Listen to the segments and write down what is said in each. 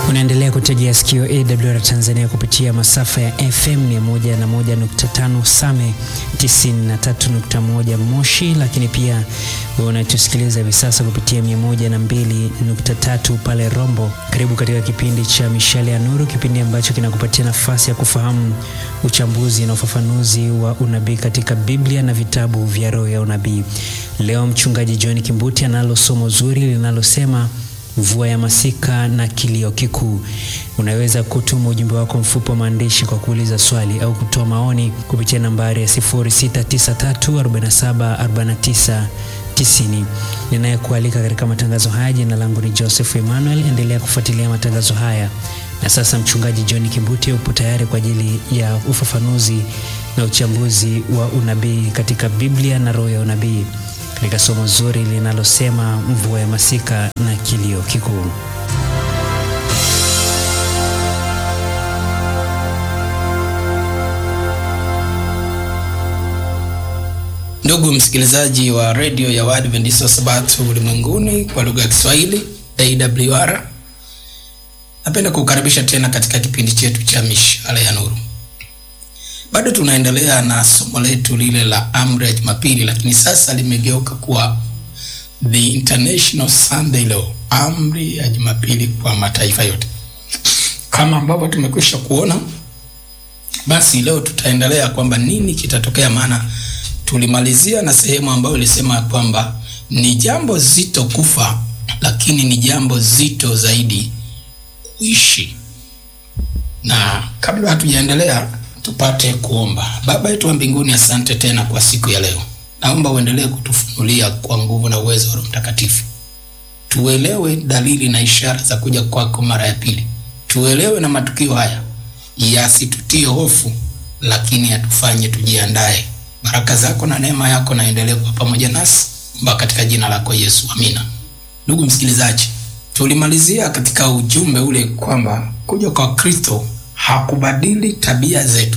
Unaendelea kutegea sikio AWR Tanzania kupitia masafa ya FM 101.5 Same 93.1 Moshi, lakini pia unatusikiliza hivi sasa kupitia 102.3 pale Rombo. Karibu katika kipindi cha Mishale ya Nuru, kipindi ambacho kinakupatia nafasi ya kufahamu uchambuzi na ufafanuzi wa unabii katika Biblia na vitabu vya roho ya unabii. Leo mchungaji John Kimbuti analo somo zuri linalosema mvua ya masika na kilio kikuu. Unaweza kutuma ujumbe wako mfupi wa maandishi kwa kuuliza swali au kutoa maoni kupitia nambari ya 0693474990. Ninayekualika katika matangazo haya, jina langu ni Joseph Emmanuel. Endelea kufuatilia matangazo haya, na sasa mchungaji John Kimbuti upo tayari kwa ajili ya ufafanuzi na uchambuzi wa unabii katika Biblia na roho ya unabii katika somo zuri linalosema mvua ya masika na kilio kikuu. Ndugu msikilizaji wa redio ya Waadventista wa Sabato ulimwenguni kwa lugha ya Kiswahili AWR, napenda kukaribisha tena katika kipindi chetu cha mishale ya nuru. Bado tunaendelea na somo letu lile la amri ya Jumapili, lakini sasa limegeuka kuwa the International Sunday Law, amri ya Jumapili kwa mataifa yote. Kama ambavyo tumekwisha kuona, basi leo tutaendelea kwamba nini kitatokea, maana tulimalizia na sehemu ambayo ilisema kwamba ni jambo zito kufa, lakini ni jambo zito zaidi kuishi. Na kabla hatujaendelea tupate kuomba. Baba yetu wa mbinguni, asante tena kwa siku ya leo. Naomba uendelee kutufunulia kwa nguvu na uwezo wa Roho Mtakatifu, tuelewe dalili na ishara za kuja kwako mara ya pili, tuelewe na matukio haya yasitutie hofu, lakini yatufanye tujiandae. Baraka zako na neema yako naendelee kuwa pamoja nasi mpaka katika jina lako Yesu, amina. Ndugu msikilizaji, tulimalizia katika ujumbe ule kwamba kuja kwa Kristo hakubadili tabia zetu,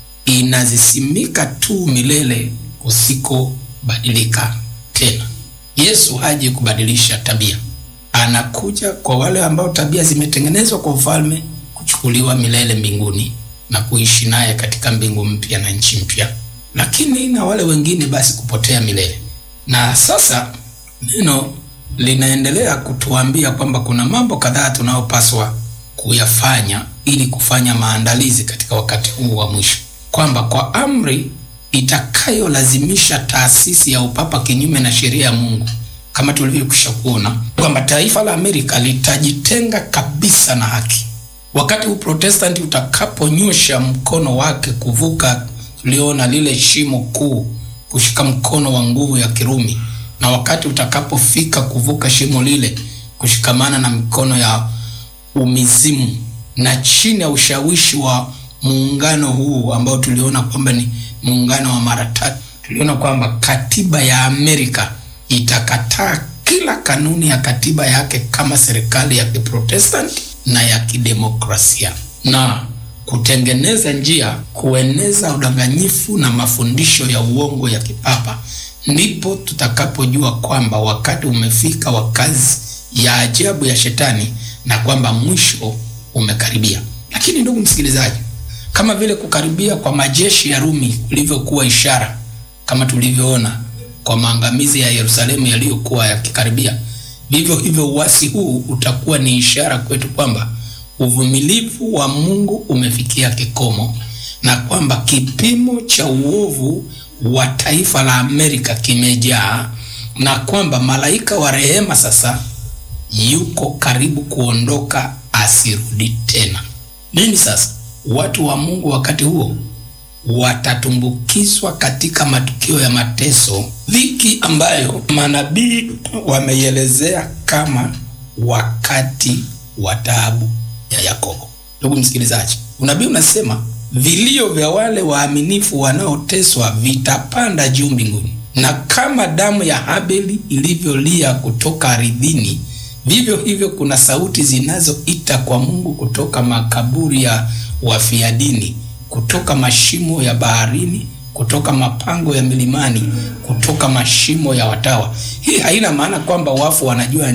inazisimika tu milele kusikobadilika tena. Yesu haji kubadilisha tabia, anakuja kwa wale ambao tabia zimetengenezwa kwa ufalme kuchukuliwa milele mbinguni na kuishi naye katika mbingu mpya na nchi mpya, lakini na wale wengine basi kupotea milele. Na sasa neno linaendelea kutuambia kwamba kuna mambo kadhaa tunayopaswa kuyafanya ili kufanya maandalizi katika wakati huu wa mwisho, kwamba kwa amri itakayolazimisha taasisi ya upapa kinyume na sheria ya Mungu, kama tulivyokwisha kuona kwamba taifa la Amerika litajitenga kabisa na haki wakati Uprotestanti utakaponyosha mkono wake kuvuka, tuliona lile shimo kuu, kushika mkono wa nguvu ya Kirumi, na wakati utakapofika kuvuka shimo lile, kushikamana na mikono ya umizimu na chini ya ushawishi wa muungano huu ambao tuliona kwamba ni muungano wa mara tatu, tuliona kwamba katiba ya Amerika itakataa kila kanuni ya katiba yake kama serikali ya Kiprotestanti na ya kidemokrasia na kutengeneza njia kueneza udanganyifu na mafundisho ya uongo ya kipapa. Ndipo tutakapojua kwamba wakati umefika wa kazi ya ajabu ya shetani na kwamba mwisho umekaribia. Lakini ndugu msikilizaji, kama vile kukaribia kwa majeshi ya Rumi kulivyokuwa ishara, kama tulivyoona kwa maangamizi ya Yerusalemu yaliyokuwa yakikaribia, vivyo hivyo uasi huu utakuwa ni ishara kwetu kwamba uvumilivu wa Mungu umefikia kikomo na kwamba kipimo cha uovu wa taifa la Amerika kimejaa na kwamba malaika wa rehema sasa yuko karibu kuondoka asirudi tena. Nini sasa? Watu wa Mungu wakati huo watatumbukizwa katika matukio ya mateso, dhiki ambayo manabii wameielezea kama wakati wa taabu ya Yakobo. Ndugu msikilizaji, unabii unasema vilio vya wale waaminifu wanaoteswa vitapanda juu mbinguni, na kama damu ya Habeli ilivyolia kutoka ardhini vivyo hivyo kuna sauti zinazoita kwa Mungu kutoka makaburi ya wafia dini, kutoka mashimo ya baharini, kutoka mapango ya milimani, kutoka mashimo ya watawa. Hii haina maana kwamba wafu wanajua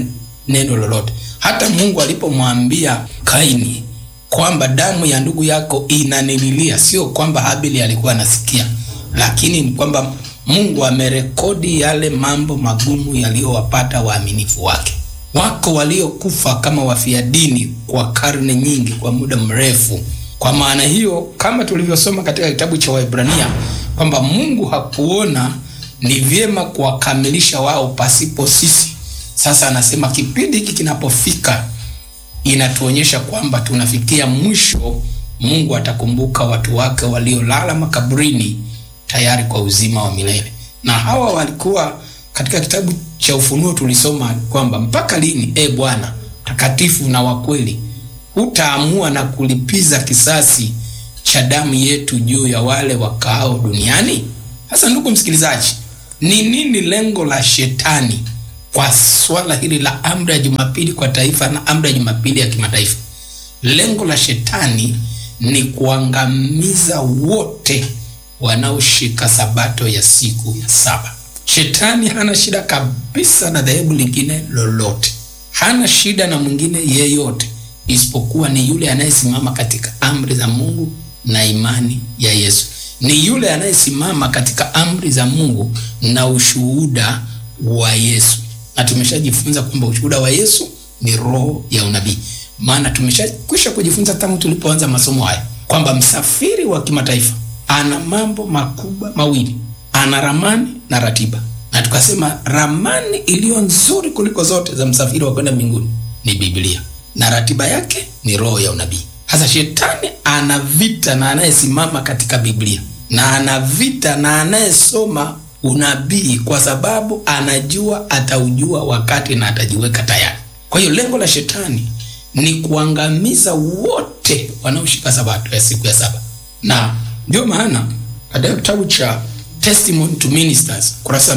neno lolote. Hata Mungu alipomwambia Kaini kwamba damu ya ndugu yako inanililia, sio kwamba Habili alikuwa anasikia, lakini ni kwamba Mungu amerekodi yale mambo magumu yaliyowapata waaminifu wake. Wako waliokufa kama wafia dini kwa karne nyingi, kwa muda mrefu. Kwa maana hiyo, kama tulivyosoma katika kitabu cha Waebrania kwamba Mungu hakuona ni vyema kuwakamilisha wao pasipo sisi. Sasa anasema kipindi hiki kinapofika, inatuonyesha kwamba tunafikia mwisho. Mungu atakumbuka watu wake waliolala makaburini tayari kwa uzima wa milele. Na hawa walikuwa katika kitabu cha Ufunuo tulisoma kwamba mpaka lini, e Bwana takatifu na wa kweli, hutaamua na kulipiza kisasi cha damu yetu juu ya wale wakaao duniani? Sasa ndugu msikilizaji, ni nini lengo la shetani kwa swala hili la amri ya Jumapili kwa taifa na amri ya Jumapili ya kimataifa? Lengo la shetani ni kuangamiza wote wanaoshika sabato ya siku ya saba. Shetani hana shida kabisa na dhehebu lingine lolote, hana shida na mwingine yeyote, isipokuwa ni yule anayesimama katika amri za Mungu na imani ya Yesu. Ni yule anayesimama katika amri za Mungu na ushuhuda wa Yesu, na tumeshajifunza kwamba ushuhuda wa Yesu ni roho ya unabii. Maana tumeshakwisha kujifunza tangu tulipoanza masomo haya kwamba msafiri wa kimataifa ana mambo makubwa mawili, ana ramani na ratiba, na tukasema ramani iliyo nzuri kuliko zote za msafiri wa kwenda mbinguni ni Biblia na ratiba yake ni roho ya unabii. Sasa shetani ana vita na anayesimama katika Biblia na ana vita na anayesoma unabii, kwa sababu anajua ataujua wakati na atajiweka tayari. Kwa hiyo lengo la shetani ni kuangamiza wote wanaoshika sabato ya siku ya saba, na ndio maana katika kitabu cha Testimony to Ministers kurasa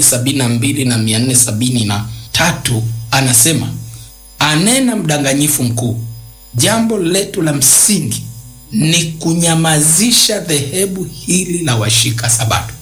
472 na 473 anasema, anena mdanganyifu mkuu, jambo letu la msingi ni kunyamazisha dhehebu hili la washika sabato.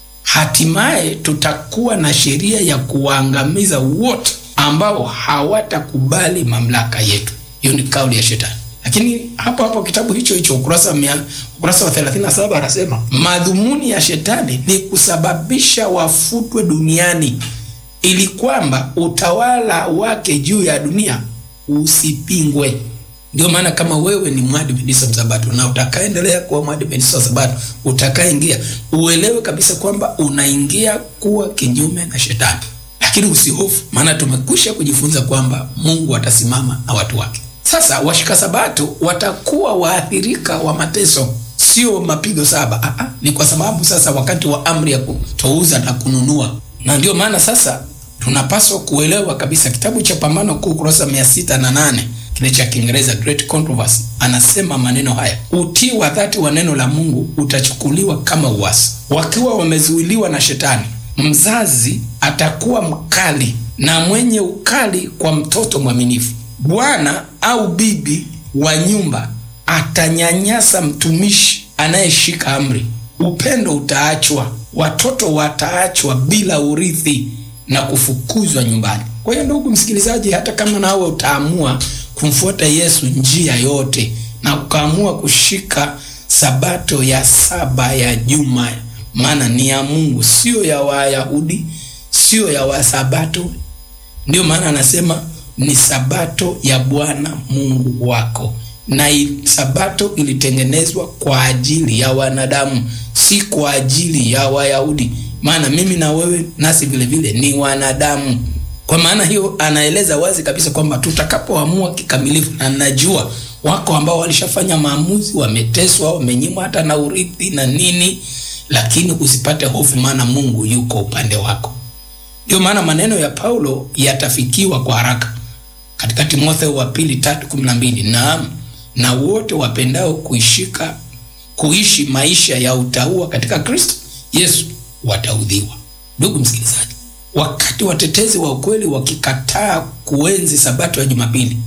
Hatimaye tutakuwa na sheria ya kuwaangamiza wote ambao hawatakubali mamlaka yetu. Hiyo ni kauli ya shetani. Lakini hapo hapo kitabu hicho hicho ukurasa mia, ukurasa wa 37 anasema madhumuni ya shetani ni kusababisha wafutwe duniani ili kwamba utawala wake juu ya dunia usipingwe. Ndio maana kama wewe ni mwadventista msabato na utakaendelea kuwa mwadventista msabato, utakaingia uelewe kabisa kwamba unaingia kuwa kinyume na shetani, lakini usihofu, maana tumekwisha kujifunza kwamba Mungu atasimama na watu wake. Sasa washika sabato watakuwa waathirika wa mateso, sio mapigo saba. Aa, ni kwa sababu sasa wakati wa amri ya kutouza na kununua, na ndio maana sasa tunapaswa kuelewa kabisa kitabu cha Pambano Kuu kurasa mia sita na nane kile cha Kiingereza Great Controversy, anasema maneno haya: utii wa dhati wa neno la Mungu utachukuliwa kama uasi. Wakiwa wamezuiliwa na shetani, mzazi atakuwa mkali na mwenye ukali kwa mtoto mwaminifu. Bwana au bibi wa nyumba atanyanyasa mtumishi anayeshika amri. Upendo utaachwa, watoto wataachwa bila urithi na kufukuzwa nyumbani. Kwa hiyo, ndugu msikilizaji, hata kama nawe utaamua kumfuata Yesu njia yote na ukaamua kushika sabato ya saba ya juma, maana ni ya Mungu, sio ya Wayahudi, sio ya Wasabato. Ndio maana anasema ni sabato ya Bwana Mungu wako, na sabato ilitengenezwa kwa ajili ya wanadamu, si kwa ajili ya Wayahudi. Maana mimi na wewe nasi vile vile ni wanadamu. Kwa maana hiyo, anaeleza wazi kabisa kwamba tutakapoamua kikamilifu, na najua wako ambao walishafanya maamuzi, wameteswa, wamenyimwa hata na urithi na nini, lakini usipate hofu, maana Mungu yuko upande wako. Ndio maana maneno ya Paulo yatafikiwa kwa haraka katika Timotheo wa pili tatu kumi na mbili naam, na wote wapendao kuishika kuishi maisha ya utauwa katika Kristo Yesu wataudhiwa. Ndugu msikilizaji, wakati watetezi wa ukweli wakikataa kuenzi sabato ya Jumapili,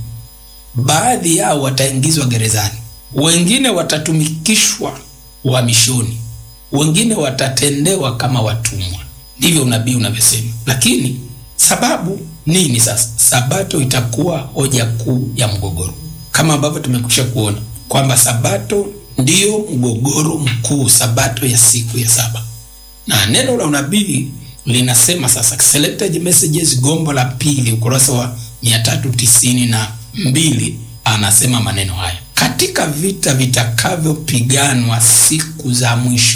baadhi yao wataingizwa gerezani, wengine watatumikishwa uhamishoni, wengine watatendewa kama watumwa. Ndivyo unabii unavyosema. Lakini sababu nini sasa? Sabato itakuwa hoja kuu ya mgogoro, kama ambavyo tumekwisha kuona kwamba sabato ndiyo mgogoro mkuu, sabato ya siku ya saba. Na neno la unabii linasema sasa, selected messages, gombo la pili, ukurasa wa mia tatu tisini na mbili anasema maneno haya: katika vita vitakavyopiganwa siku za mwisho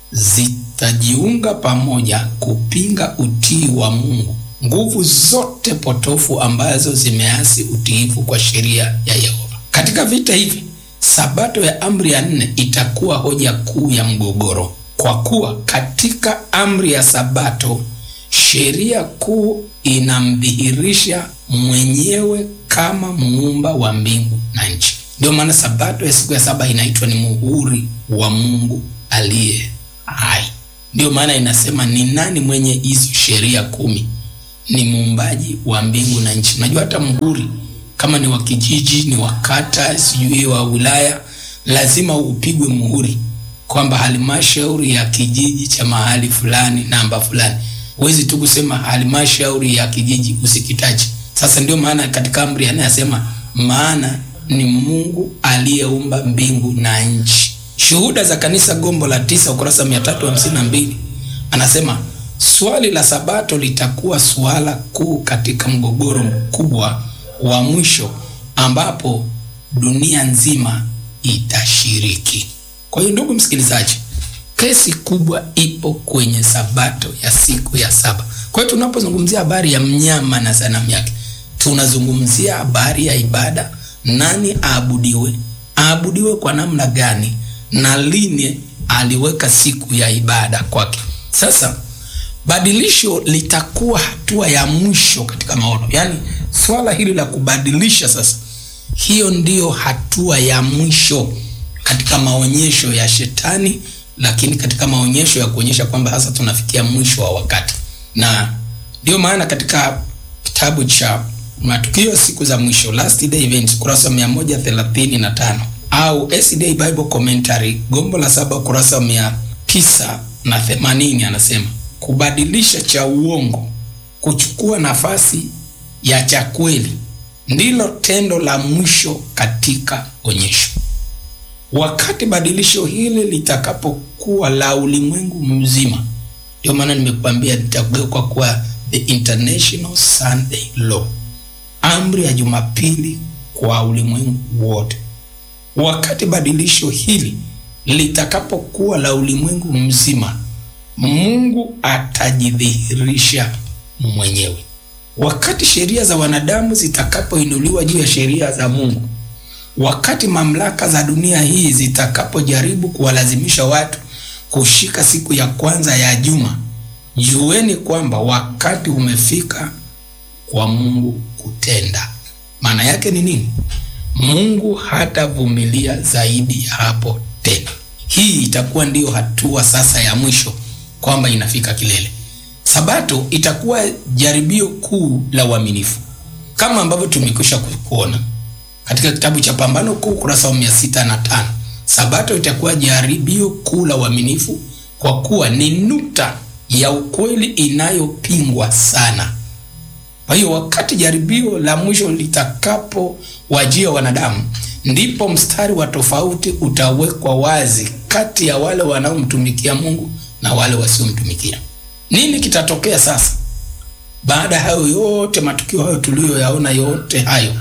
zitajiunga pamoja kupinga utii wa Mungu nguvu zote potofu ambazo zimeasi utiifu kwa sheria ya Yehova. Katika vita hivi, sabato ya amri ya nne itakuwa hoja kuu ya mgogoro, kwa kuwa katika amri ya sabato sheria kuu inamdhihirisha mwenyewe kama muumba wa mbingu na nchi. Ndio maana sabato ya siku ya saba inaitwa ni muhuri wa Mungu aliye hai. Ndiyo maana inasema ni nani mwenye hizo sheria kumi? Ni muumbaji wa mbingu na nchi. Unajua hata muhuri kama ni wa kijiji, ni wa kata, sijui wa wilaya, lazima upigwe muhuri kwamba halmashauri ya kijiji cha mahali fulani namba fulani. Huwezi tu kusema halmashauri ya kijiji usikitaje. Sasa ndio maana katika amri anayasema, maana ni Mungu aliyeumba mbingu na nchi. Shuhuda za Kanisa, gombo la tisa, ukurasa mia tatu hamsini na mbili anasema swali la sabato litakuwa suala kuu katika mgogoro mkubwa wa mwisho ambapo dunia nzima itashiriki. Kwa hiyo, ndugu msikilizaji, kesi kubwa ipo kwenye sabato ya siku ya saba. Kwa hiyo tunapozungumzia habari ya mnyama na sanamu yake, tunazungumzia habari ya ibada. Nani aabudiwe? Aabudiwe kwa namna gani? na lini aliweka siku ya ibada kwake. Sasa badilisho litakuwa hatua ya mwisho katika maono, yaani swala hili la kubadilisha sasa, hiyo ndiyo hatua ya mwisho katika maonyesho ya Shetani, lakini katika maonyesho ya kuonyesha kwamba sasa tunafikia mwisho wa wakati, na ndiyo maana katika kitabu cha matukio siku za mwisho, last day events, kurasa mia moja thelathini na tano au SDA Bible Commentary gombo la saba ukurasa wa mia tisa na themanini anasema kubadilisha cha uongo kuchukua nafasi ya cha kweli ndilo tendo la mwisho katika onyesho. Wakati badilisho hili litakapokuwa la ulimwengu mzima, ndio maana nimekuambia litageuka kuwa the international Sunday law, amri ya Jumapili kwa ulimwengu wote. Wakati badilisho hili litakapokuwa la ulimwengu mzima, Mungu atajidhihirisha mwenyewe. Wakati sheria za wanadamu zitakapoinuliwa juu ya sheria za Mungu, wakati mamlaka za dunia hii zitakapojaribu kuwalazimisha watu kushika siku ya kwanza ya juma, jueni kwamba wakati umefika kwa Mungu kutenda. Maana yake ni nini? Mungu hatavumilia zaidi ya hapo tena. Hii itakuwa ndiyo hatua sasa ya mwisho, kwamba inafika kilele. Sabato itakuwa jaribio kuu la uaminifu, kama ambavyo tumekwisha kuona katika kitabu cha Pambano Kuu kurasa wa mia sita na tano. Sabato itakuwa jaribio kuu la uaminifu kwa kuwa ni nukta ya ukweli inayopingwa sana. Kwa hiyo wakati jaribio la mwisho litakapowajia wanadamu, ndipo mstari wa tofauti utawekwa wazi kati ya wale wanaomtumikia Mungu na wale wasiomtumikia. Nini kitatokea sasa baada ya hayo yote, matukio hayo tuliyoyaona yote hayo?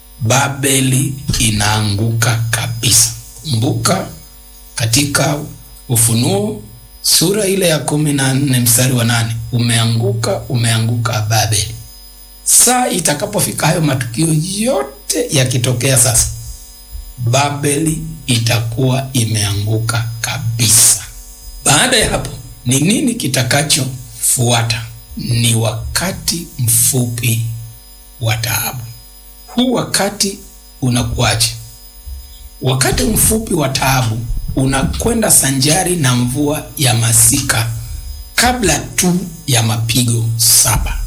Babeli inaanguka kabisa. Kumbuka katika Ufunuo sura ile ya kumi na nne mstari wa nane umeanguka, umeanguka Babeli. Saa itakapofika hayo matukio yote yakitokea sasa, Babeli itakuwa imeanguka kabisa. Baada ya hapo ni nini kitakachofuata? Ni wakati mfupi wa taabu. Huu wakati unakuaje? Wakati mfupi wa taabu unakwenda sanjari na mvua ya masika kabla tu ya mapigo saba,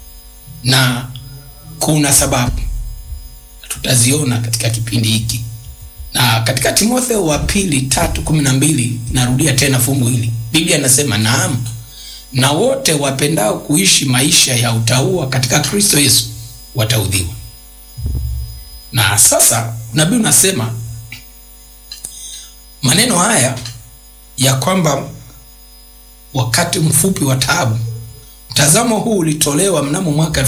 na kuna sababu tutaziona katika kipindi hiki, na katika Timotheo wa pili tatu kumi na mbili narudia tena fungu hili. Biblia inasema naam, na wote wapendao kuishi maisha ya utauwa katika Kristo Yesu wataudhiwa. Na sasa nabii unasema maneno haya ya kwamba wakati mfupi wa taabu. Mtazamo huu ulitolewa mnamo mwaka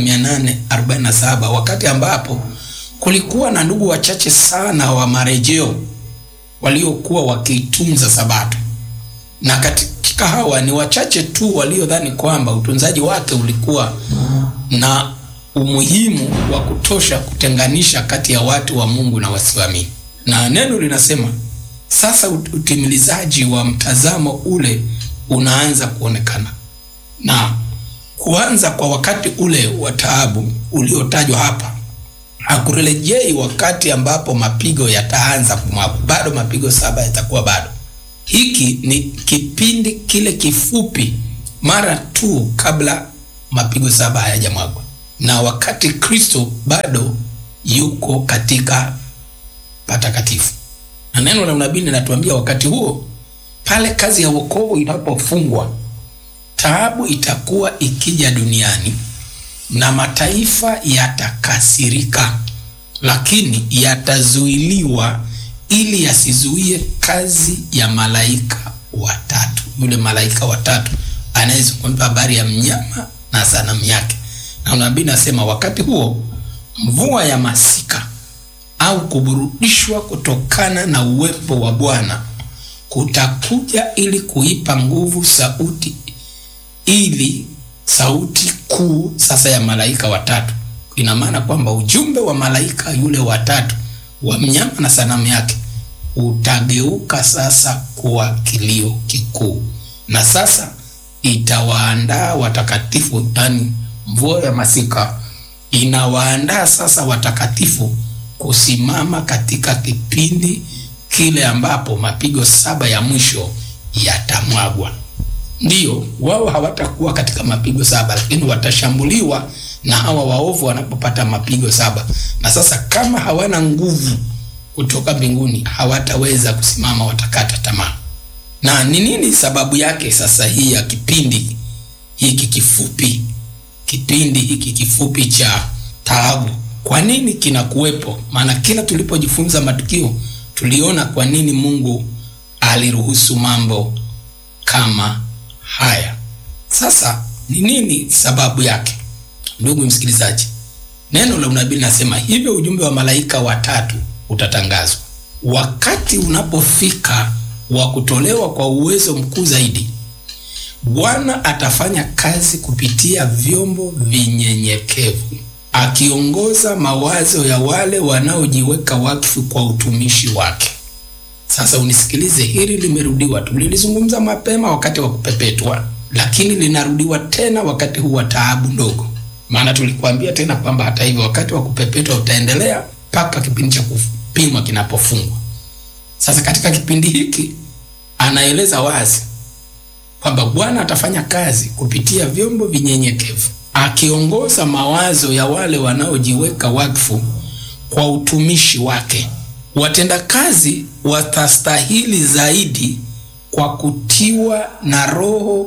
1847 wakati ambapo kulikuwa na ndugu wachache sana wa marejeo waliokuwa wakiitunza Sabato, na katika hawa ni wachache tu waliodhani kwamba utunzaji wake ulikuwa na umuhimu wa kutosha kutenganisha kati ya watu wa Mungu na wasioamini. Na neno linasema sasa utimilizaji wa mtazamo ule unaanza kuonekana, na kuanza kwa wakati ule wa taabu uliotajwa hapa hakurejei wakati ambapo mapigo yataanza kumwagwa. Bado mapigo saba yatakuwa bado. Hiki ni kipindi kile kifupi mara tu kabla mapigo saba hayajamwagwa, na wakati Kristo bado yuko katika patakatifu. Na neno la unabii linatuambia wakati huo, pale kazi ya wokovu inapofungwa, taabu itakuwa ikija duniani na mataifa yatakasirika, lakini yatazuiliwa ili yasizuie kazi ya malaika watatu. Yule malaika watatu anayezungumza habari ya mnyama na sanamu yake, na unabii nasema wakati huo mvua ya masika au kuburudishwa kutokana na uwepo wa Bwana kutakuja ili kuipa nguvu sauti, ili sauti kuu sasa ya malaika watatu. Ina maana kwamba ujumbe wa malaika yule watatu wa mnyama na sanamu yake utageuka sasa kuwa kilio kikuu, na sasa itawaandaa watakatifu, yani mvua ya masika inawaandaa sasa watakatifu kusimama katika kipindi kile ambapo mapigo saba ya mwisho yatamwagwa. Ndiyo, wao hawatakuwa katika mapigo saba, lakini watashambuliwa na hawa waovu wanapopata mapigo saba. Na sasa kama hawana nguvu kutoka mbinguni, hawataweza kusimama, watakata tamaa. Na ni nini sababu yake sasa hii ya kipindi hiki kifupi, kipindi hiki kifupi cha taabu? Kwa nini kinakuwepo? Maana kila tulipojifunza matukio tuliona kwa nini Mungu aliruhusu mambo kama haya. Sasa ni nini sababu yake? Ndugu msikilizaji, neno la unabii linasema hivyo, ujumbe wa malaika watatu utatangazwa wakati unapofika wa kutolewa kwa uwezo mkuu zaidi. Bwana atafanya kazi kupitia vyombo vinyenyekevu akiongoza mawazo ya wale wanaojiweka wakfu kwa utumishi wake. Sasa unisikilize, hili limerudiwa, tulilizungumza mapema wakati wa kupepetwa, lakini linarudiwa tena wakati huu wa taabu ndogo. Maana tulikuambia tena kwamba hata hivyo wakati wa kupepetwa utaendelea mpaka kipindi cha kupimwa kinapofungwa. Sasa katika kipindi hiki anaeleza wazi kwamba Bwana atafanya kazi kupitia vyombo vinyenyekevu akiongoza mawazo ya wale wanaojiweka wakfu kwa utumishi wake. Watendakazi watastahili zaidi kwa kutiwa na Roho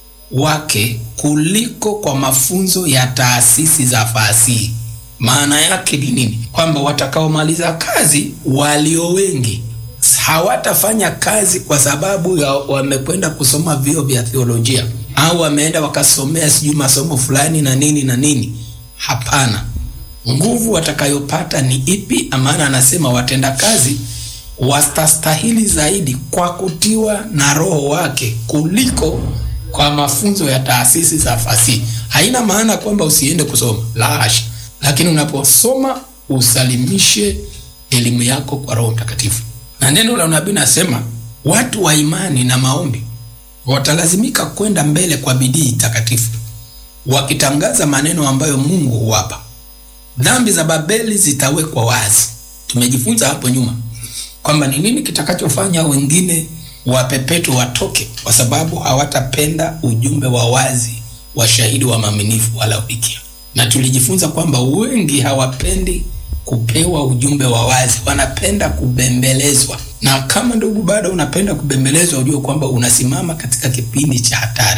wake kuliko kwa mafunzo ya taasisi za fasihi. Maana yake ni nini? Kwamba watakaomaliza kazi walio wengi hawatafanya kazi kwa sababu ya wamekwenda kusoma vyuo vya theolojia au wameenda wakasomea sijui masomo fulani na nini na nini. Hapana, nguvu watakayopata ni ipi? Maana anasema watendakazi watastahili zaidi kwa kutiwa na Roho wake kuliko kwa mafunzo ya taasisi za fasihi. Haina maana kwamba usiende kusoma, la hasha, lakini unaposoma usalimishe elimu yako kwa Roho Mtakatifu. Na neno la unabii nasema watu wa imani na maombi watalazimika kwenda mbele kwa bidii takatifu, wakitangaza maneno ambayo Mungu huwapa. Dhambi za Babeli zitawekwa wazi. Tumejifunza hapo nyuma kwamba ni nini kitakachofanya wengine wapepetwe watoke, kwa sababu hawatapenda ujumbe wa wazi wa shahidi wa maaminifu wa Laodikia. Na tulijifunza kwamba wengi hawapendi kupewa ujumbe wa wazi, wanapenda kubembelezwa. Na kama ndugu, bado unapenda kubembelezwa, ujue kwamba unasimama katika kipindi cha hatari.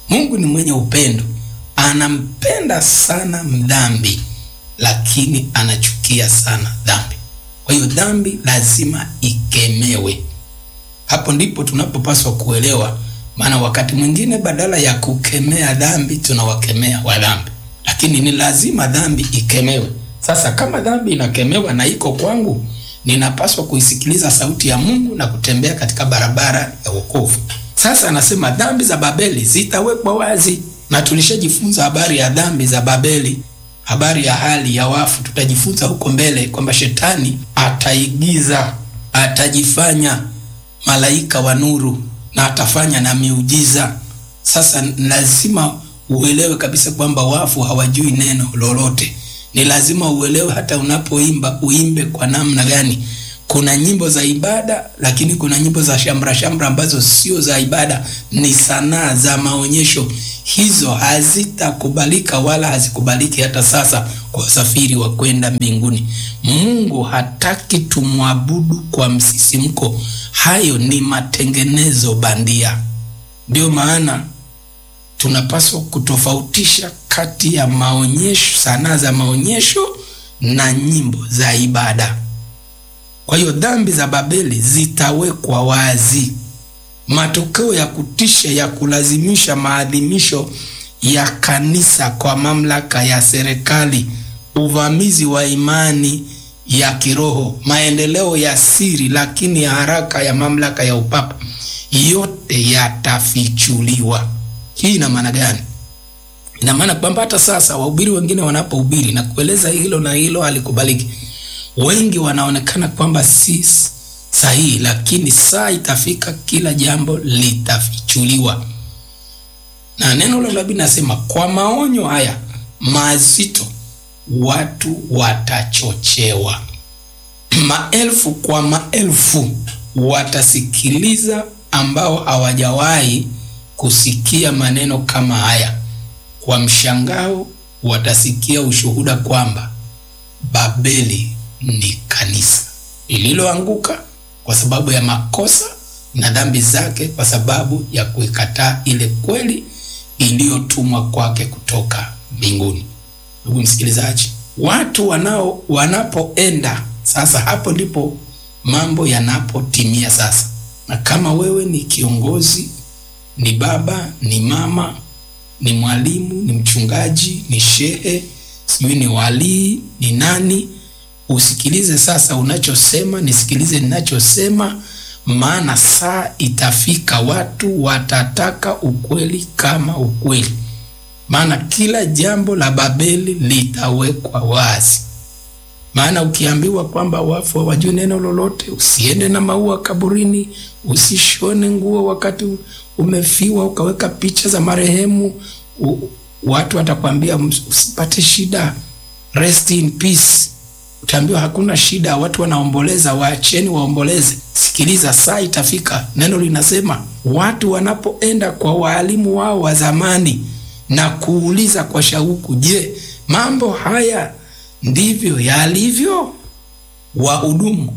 Mungu ni mwenye upendo, anampenda sana mdhambi, lakini anachukia sana dhambi. Kwa hiyo dhambi lazima ikemewe. Hapo ndipo tunapopaswa kuelewa, maana wakati mwingine badala ya kukemea dhambi tunawakemea wa dhambi, lakini ni lazima dhambi ikemewe. Sasa kama dhambi inakemewa na iko kwangu, ninapaswa kuisikiliza sauti ya Mungu na kutembea katika barabara ya wokovu. Sasa anasema dhambi za Babeli zitawekwa wazi, na tulishajifunza habari ya dhambi za Babeli, habari ya hali ya wafu. Tutajifunza huko mbele kwamba shetani ataigiza, atajifanya malaika wa nuru na atafanya na miujiza. Sasa lazima uelewe kabisa kwamba wafu hawajui neno lolote. Ni lazima uelewe, hata unapoimba uimbe kwa namna gani. Kuna nyimbo za ibada, lakini kuna nyimbo za shamra shamra ambazo sio za ibada, ni sanaa za maonyesho. Hizo hazitakubalika wala hazikubaliki hata sasa kwa usafiri wa kwenda mbinguni. Mungu hataki tumwabudu kwa msisimko. Hayo ni matengenezo bandia. Ndio maana tunapaswa kutofautisha kati ya maonyesho, sanaa za maonyesho na nyimbo za ibada. Kwa hiyo dhambi za Babeli zitawekwa wazi. Matokeo ya kutisha ya kulazimisha maadhimisho ya kanisa kwa mamlaka ya serikali, uvamizi wa imani ya kiroho, maendeleo ya siri lakini ya haraka ya mamlaka ya upapa, yote yatafichuliwa. Hii ina maana gani? Ina maana kwamba hata sasa wahubiri wengine wanapohubiri na kueleza hilo na hilo halikubaliki, wengi wanaonekana kwamba si sahihi, lakini saa itafika, kila jambo litafichuliwa. Na neno la nabii nasema, kwa maonyo haya mazito watu watachochewa, maelfu kwa maelfu watasikiliza, ambao hawajawahi kusikia maneno kama haya. Kwa mshangao watasikia ushuhuda kwamba Babeli ni kanisa lililoanguka kwa sababu ya makosa na dhambi zake, kwa sababu ya kuikataa ile kweli iliyotumwa kwake kutoka mbinguni. Ndugu msikilizaji, watu wanao wanapoenda sasa, hapo ndipo mambo yanapotimia sasa. Na kama wewe ni kiongozi, ni baba, ni mama, ni mwalimu, ni mchungaji, ni shehe, sijui ni walii, ni nani, usikilize sasa unachosema, nisikilize ninachosema, maana saa itafika, watu watataka ukweli kama ukweli, maana kila jambo la Babeli litawekwa wazi. Maana ukiambiwa kwamba wafu hawajui neno lolote, usiende na maua kaburini, usishone nguo wakati umefiwa, ukaweka picha za marehemu, u, watu watakwambia usipate shida, rest in peace. Utaambiwa hakuna shida, watu wanaomboleza, waacheni waomboleze. Sikiliza, saa itafika, neno linasema watu wanapoenda kwa waalimu wao wa zamani na kuuliza kwa shauku, je, mambo haya ndivyo yalivyo? Wahudumu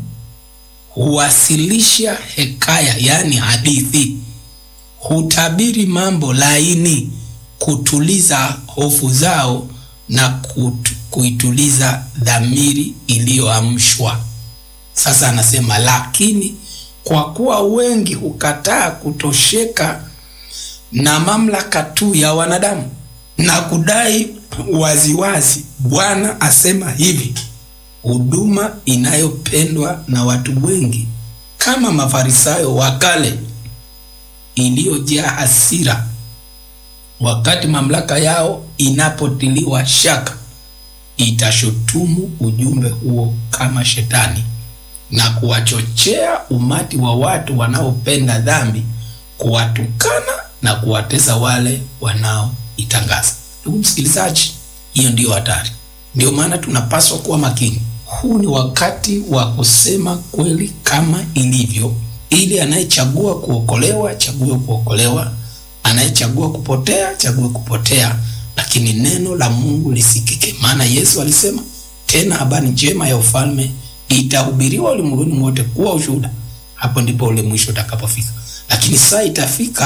huwasilisha hekaya, yaani hadithi, hutabiri mambo laini, kutuliza hofu zao na kutu, kuituliza dhamiri iliyoamshwa. Sasa anasema, lakini kwa kuwa wengi hukataa kutosheka na mamlaka tu ya wanadamu na kudai waziwazi, Bwana asema hivi, huduma inayopendwa na watu wengi kama Mafarisayo wa kale, iliyojaa hasira wakati mamlaka yao inapotiliwa shaka, itashutumu ujumbe huo kama shetani na kuwachochea umati wa watu wanaopenda dhambi kuwatukana na kuwatesa wale wanaoitangaza. Ndugu msikilizaji, hiyo ndiyo hatari. Ndio maana tunapaswa kuwa makini. Huu ni wakati wa kusema kweli kama ilivyo, ili anayechagua kuokolewa achague kuokolewa, anayechagua kupotea chague kupotea, lakini neno la Mungu lisikike. Maana Yesu alisema tena, habari njema ya ufalme itahubiriwa ulimwenguni wote kuwa ushuhuda. Hapo ndipo ule mwisho utakapofika, lakini saa itafika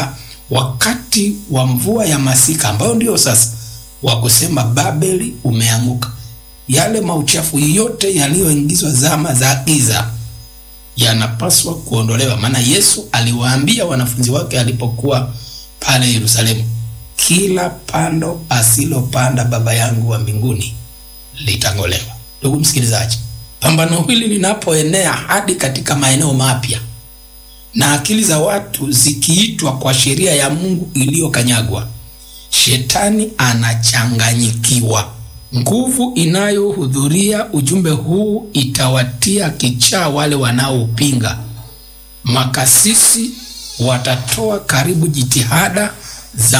wakati wa mvua ya masika ambayo ndio sasa wa kusema Babeli umeanguka, yale mauchafu yote yaliyoingizwa zama za giza yanapaswa kuondolewa. Maana Yesu aliwaambia wanafunzi wake alipokuwa pale Yerusalemu, kila pando asilopanda Baba yangu wa mbinguni litang'olewa. Ndugu msikilizaji, pambano hili linapoenea hadi katika maeneo mapya na akili za watu zikiitwa kwa sheria ya Mungu iliyokanyagwa, shetani anachanganyikiwa. Nguvu inayohudhuria ujumbe huu itawatia kichaa wale wanaopinga. Makasisi watatoa karibu jitihada za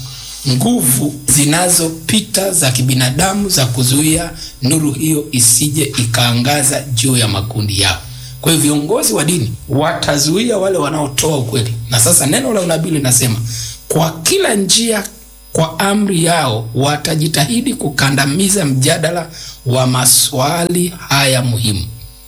nguvu zinazopita za kibinadamu za kuzuia nuru hiyo isije ikaangaza juu ya makundi yao. Kwa hiyo viongozi wa dini watazuia wale wanaotoa ukweli, na sasa neno la unabii linasema kwa kila njia kwa amri yao watajitahidi kukandamiza mjadala wa maswali haya muhimu.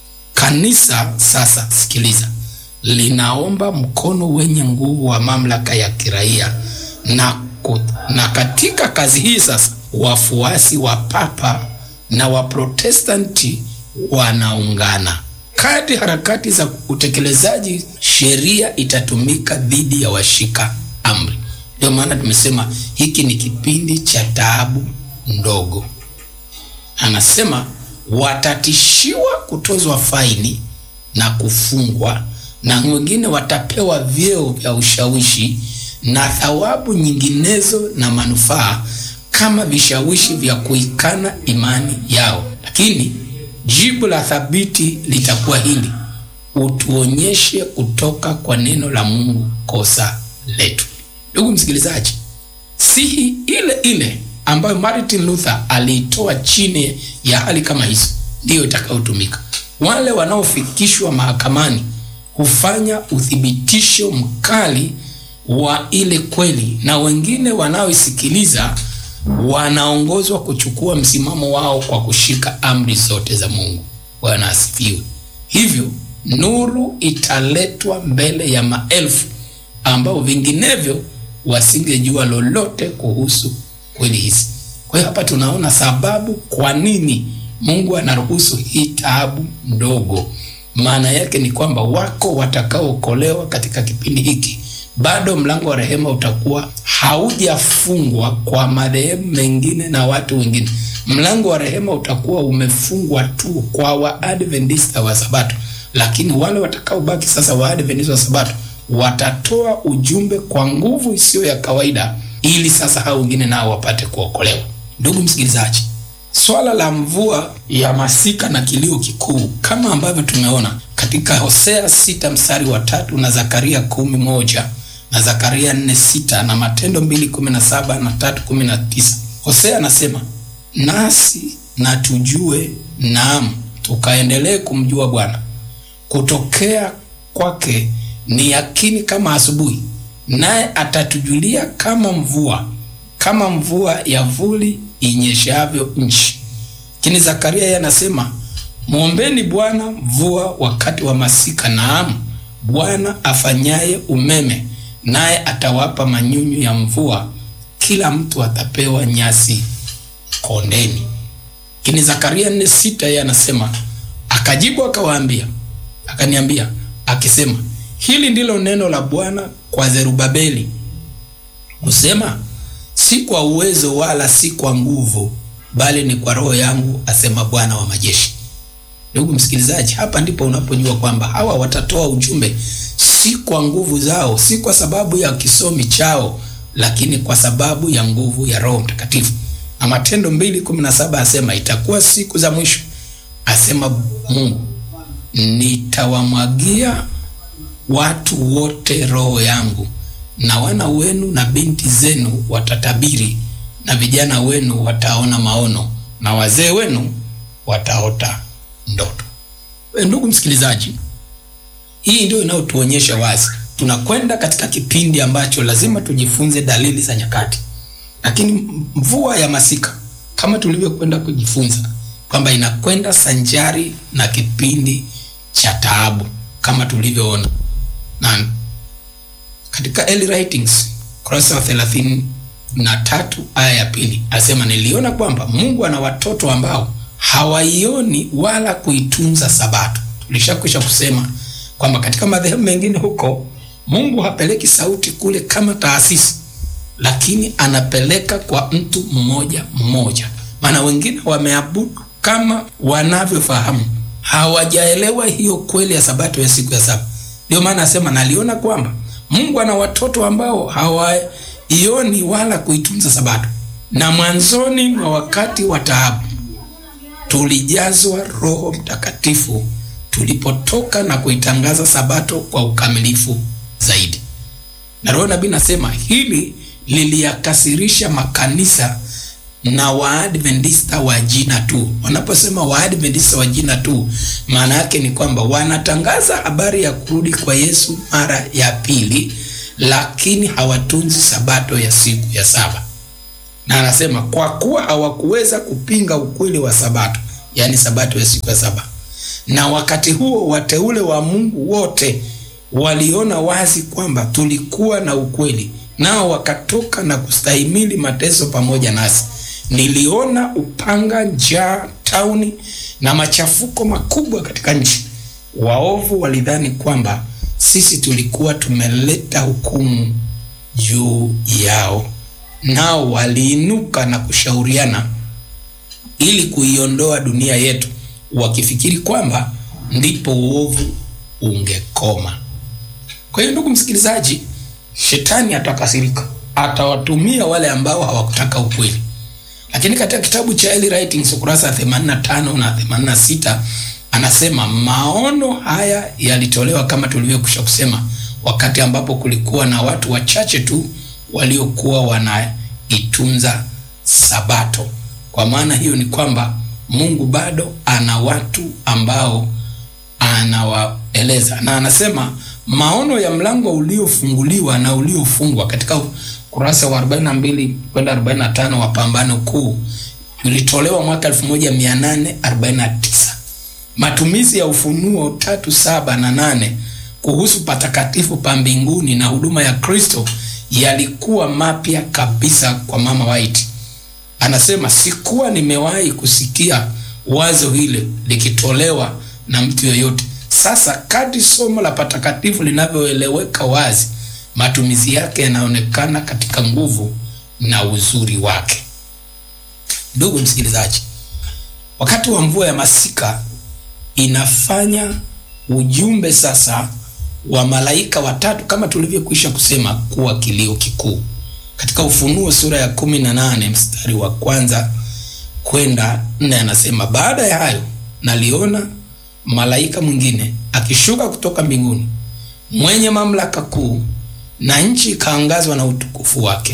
Kanisa sasa, sikiliza, linaomba mkono wenye nguvu wa mamlaka ya kiraia na, na katika kazi hii sasa wafuasi wa papa na waprotestanti wanaungana. Kadri harakati za utekelezaji sheria itatumika dhidi ya washika amri. Ndio maana tumesema hiki ni kipindi cha taabu ndogo. Anasema watatishiwa kutozwa faini na kufungwa, na wengine watapewa vyeo vya ushawishi na thawabu nyinginezo na manufaa kama vishawishi vya kuikana imani yao. Lakini jibu la thabiti litakuwa hili: utuonyeshe kutoka kwa neno la Mungu kosa letu. Ndugu msikilizaji, sihi ile ile ambayo Martin Luther aliitoa chini ya hali kama hizo ndiyo itakayotumika. Wale wanaofikishwa mahakamani hufanya uthibitisho mkali wa ile kweli, na wengine wanaoisikiliza wanaongozwa kuchukua msimamo wao kwa kushika amri zote za Mungu. Bwana asifiwe. Hivyo nuru italetwa mbele ya maelfu ambao vinginevyo wasingejua lolote kuhusu kweli hizi. Kwa hiyo hapa tunaona sababu kwa nini Mungu anaruhusu hii taabu ndogo. Maana yake ni kwamba wako watakaookolewa katika kipindi hiki, bado mlango wa rehema utakuwa haujafungwa kwa madhehebu mengine na watu wengine. Mlango wa rehema utakuwa umefungwa tu kwa Waadventista wa Sabato, lakini wale watakaobaki sasa, Waadventista wa Sabato watatoa ujumbe kwa nguvu isiyo ya kawaida, ili sasa hao wengine nao wapate kuokolewa. Ndugu msikilizaji, swala la mvua ya masika na kilio kikuu kama ambavyo tumeona katika Hosea sita mstari wa tatu na Zakaria kumi moja na Zakaria nne sita na Matendo mbili kumi na saba na tatu kumi na tisa Hosea anasema nasi na tujue, naam, tukaendelee kumjua Bwana, kutokea kwake ni yakini kama asubuhi, naye atatujulia kama mvua, kama mvua ya vuli inyeshavyo nchi. Lakini Zakaria yeye anasema mwombeni Bwana mvua wakati wa masika, naam, Bwana afanyaye umeme, naye atawapa manyunyu ya mvua, kila mtu atapewa nyasi kondeni. Lakini Zakaria nne sita yeye anasema akajibu akawaambia, akaniambia akisema hili ndilo neno la Bwana kwa Zerubabeli kusema, si kwa uwezo wala si kwa nguvu, bali ni kwa roho yangu, asema Bwana wa majeshi. Ndugu msikilizaji, hapa ndipo unapojua kwamba hawa watatoa ujumbe si kwa nguvu zao, si kwa sababu ya kisomi chao, lakini kwa sababu ya nguvu ya Roho Mtakatifu. Na Matendo mbili kumi na saba asema itakuwa siku za mwisho, asema Mungu, nitawamwagia watu wote roho yangu, na wana wenu na binti zenu watatabiri, na vijana wenu wataona maono, na wazee wenu wataota ndoto. We, ndugu msikilizaji, hii ndio inayotuonyesha wazi tunakwenda katika kipindi ambacho lazima tujifunze dalili za nyakati. Lakini mvua ya masika kama tulivyokwenda kujifunza kwamba inakwenda sanjari na kipindi cha taabu kama tulivyoona na katika early writings ukurasa wa thelathini na tatu aya ya pili anasema niliona kwamba Mungu ana watoto ambao hawaioni wala kuitunza Sabato. Tulishakwisha kusema kwamba katika madhehebu mengine huko Mungu hapeleki sauti kule kama taasisi, lakini anapeleka kwa mtu mmoja mmoja, maana wengine wameabudu kama wanavyofahamu, hawajaelewa hiyo kweli ya Sabato ya siku ya saba. Ndio maana anasema naliona kwamba Mungu ana watoto ambao hawaioni wala kuitunza Sabato, na mwanzoni mwa wakati wa taabu tulijazwa Roho Mtakatifu tulipotoka na kuitangaza Sabato kwa ukamilifu zaidi. Na Roho nabii nasema hili liliyakasirisha makanisa na Waadventista wa jina tu. Wanaposema Waadventista wa jina tu, maana yake ni kwamba wanatangaza habari ya kurudi kwa Yesu mara ya pili, lakini hawatunzi Sabato ya siku ya saba na anasema kwa kuwa hawakuweza kupinga ukweli wa Sabato, yaani Sabato ya siku ya saba, na wakati huo wateule wa Mungu wote waliona wazi kwamba tulikuwa na ukweli, nao wakatoka na kustahimili mateso pamoja nasi. Niliona upanga, njaa tauni na machafuko makubwa katika nchi. Waovu walidhani kwamba sisi tulikuwa tumeleta hukumu juu yao nao waliinuka na kushauriana ili kuiondoa dunia yetu, wakifikiri kwamba ndipo uovu ungekoma. Kwa hiyo, ndugu msikilizaji, shetani atakasirika, atawatumia wale ambao hawakutaka ukweli. Lakini katika kitabu cha Early Writings ukurasa wa 85 na 86 anasema maono haya yalitolewa kama tulivyokwisha kusema, wakati ambapo kulikuwa na watu wachache tu waliokuwa wanaitunza Sabato. Kwa maana hiyo ni kwamba Mungu bado ana watu ambao anawaeleza, na anasema maono ya mlango uliofunguliwa na uliofungwa katika kurasa wa 42 kwenda 45 wa Pambano Kuu ulitolewa mwaka 1849. Matumizi ya Ufunuo tatu saba na nane kuhusu patakatifu pa mbinguni na huduma ya Kristo yalikuwa mapya kabisa kwa Mama White. Anasema sikuwa nimewahi kusikia wazo hile likitolewa na mtu yoyote. Sasa kadri somo la patakatifu linavyoeleweka wazi, matumizi yake yanaonekana katika nguvu na uzuri wake. Ndugu msikilizaji, wakati wa mvua ya masika inafanya ujumbe sasa wa malaika watatu kama tulivyokwisha kusema kuwa kilio kikuu. Katika Ufunuo sura ya kumi na nane mstari wa kwanza kwenda nne anasema, baada ya hayo naliona malaika mwingine akishuka kutoka mbinguni, mwenye mamlaka kuu, na nchi ikaangazwa na utukufu wake.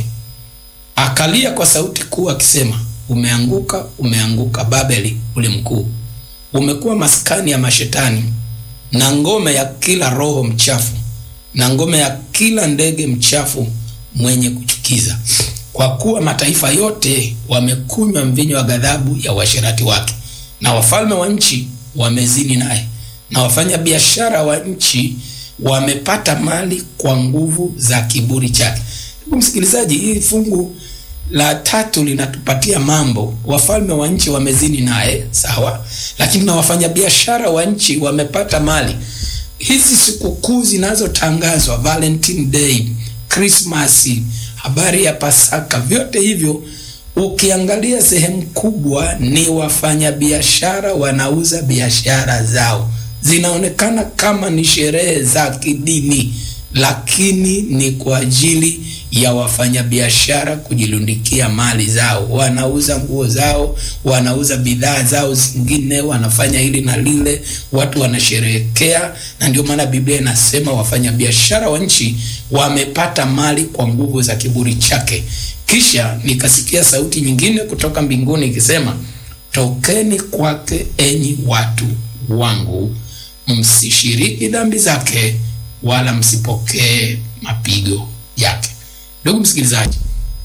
Akalia kwa sauti kuu akisema, umeanguka, umeanguka Babeli ule mkuu, umekuwa maskani ya mashetani na ngome ya kila roho mchafu na ngome ya kila ndege mchafu mwenye kuchukiza, kwa kuwa mataifa yote wamekunywa mvinyo wa ghadhabu ya uasherati wake, na wafalme wa nchi wamezini naye, na wafanya biashara wa nchi wamepata mali kwa nguvu za kiburi chake. Ndugu msikilizaji, hii fungu la tatu linatupatia mambo. Wafalme wa nchi wamezini naye, sawa, lakini na wafanyabiashara wa nchi wamepata mali. Hizi sikukuu zinazotangazwa, Valentine Day, Christmas, habari ya Pasaka, vyote hivyo ukiangalia sehemu kubwa ni wafanyabiashara wanauza biashara zao, zinaonekana kama ni sherehe za kidini, lakini ni kwa ajili ya wafanyabiashara kujilundikia mali zao. Wanauza nguo zao, wanauza bidhaa zao zingine, wanafanya hili na lile, watu wanasherehekea. Na ndio maana Biblia inasema wafanyabiashara wa nchi wamepata mali kwa nguvu za kiburi chake. Kisha nikasikia sauti nyingine kutoka mbinguni ikisema, tokeni kwake, enyi watu wangu, msishiriki dhambi zake, wala msipokee mapigo yake. Ndugu msikilizaji,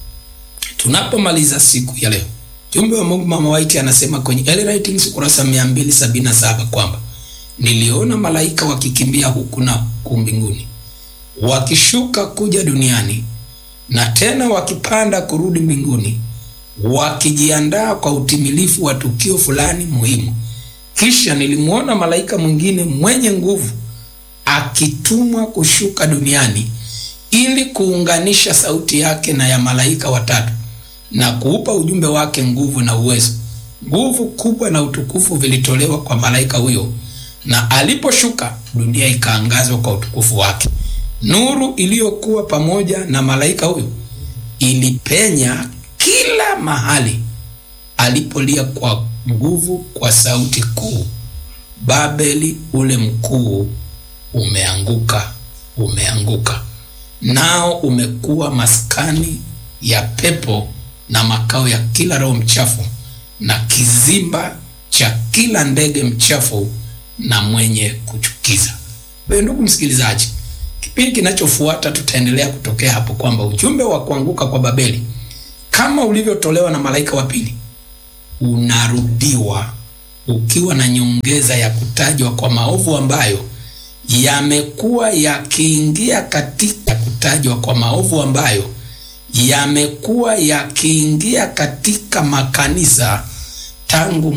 tunapomaliza siku ya leo, jumbe wa Mungu Mama White anasema kwenye Early Writings ukurasa 277 kwamba niliona malaika wakikimbia huku na huku mbinguni wakishuka kuja duniani na tena wakipanda kurudi mbinguni, wakijiandaa kwa utimilifu wa tukio fulani muhimu. Kisha nilimwona malaika mwingine mwenye nguvu akitumwa kushuka duniani ili kuunganisha sauti yake na ya malaika watatu na kuupa ujumbe wake nguvu na uwezo. Nguvu kubwa na utukufu vilitolewa kwa malaika huyo, na aliposhuka dunia ikaangazwa kwa utukufu wake. Nuru iliyokuwa pamoja na malaika huyo ilipenya kila mahali alipolia kwa nguvu kwa sauti kuu, Babeli ule mkuu umeanguka, umeanguka, nao umekuwa maskani ya pepo na makao ya kila roho mchafu na kizimba cha kila ndege mchafu na mwenye kuchukiza. Wewe ndugu msikilizaji, kipindi kinachofuata tutaendelea kutokea hapo kwamba ujumbe wa kuanguka kwa Babeli kama ulivyotolewa na malaika wa pili unarudiwa ukiwa na nyongeza ya kutajwa kwa maovu ambayo yamekuwa yakiingia katika kutajwa kwa maovu ambayo yamekuwa yakiingia katika makanisa tangu